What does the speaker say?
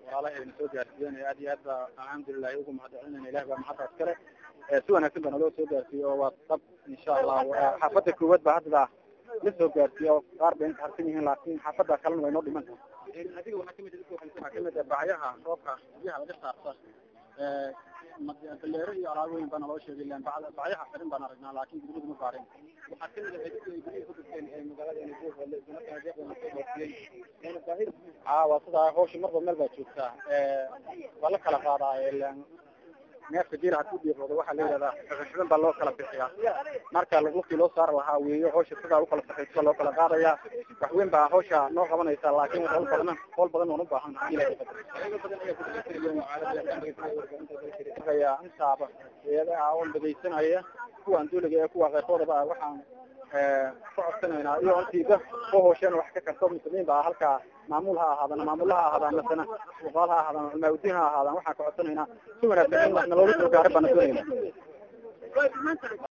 walaalaha na soo gaarsiiyeen aad iyo aad ba alxamdulilahi ugu mahadcelinayna ilahi baa mahaddaas kale si wanaagsan ba naloo soo gaarsiiye oo waa dab insha allah xaafada koowaad ba hadda la soo gaarsiiye oo qaar bay inta harsan yihiin laakin xaafada kalena way noo dhiman tahay adiga waxaa kamid waxaa kamid bacyaha roobka biyaha laga saarta baleero iyo alaabooyin baa naloo sheegay ilan bacyaha xirin baan aragnaa laakin guryaha ma baarin waxaa kamid ah guryaha ku dugteen ee magaalada a waa sidaa hawsha marba meel baa joogtaa waa la kala qaadaa ilan neefka jira haduu dhiiroodo waxaa la yihahdaa xibin baa loo kala bixiyaa marka lugugtii loo saar lahaa weeyo hawsha sidaa ukala saxaysa loo kala qaadaya wax weyn baa hawsha noo qabanaysa laakin howl badan howl badan waan ubaahan intaaba eedaha on dhagaysanaya kuwaan duuliga ee kuwa keyrkoodaba waxaan ka codsanaynaa iyo intiiba oo hoosheen wax ka karto muslimiin baa halkaa maamul ha ahaadaan maamul ha ahaadaan masana uqaal ha ahaadaan culmaaudiin ha ahaadaan waxaan ka codsanaynaa si wanaagsan in naloola soo gaara baana doonayna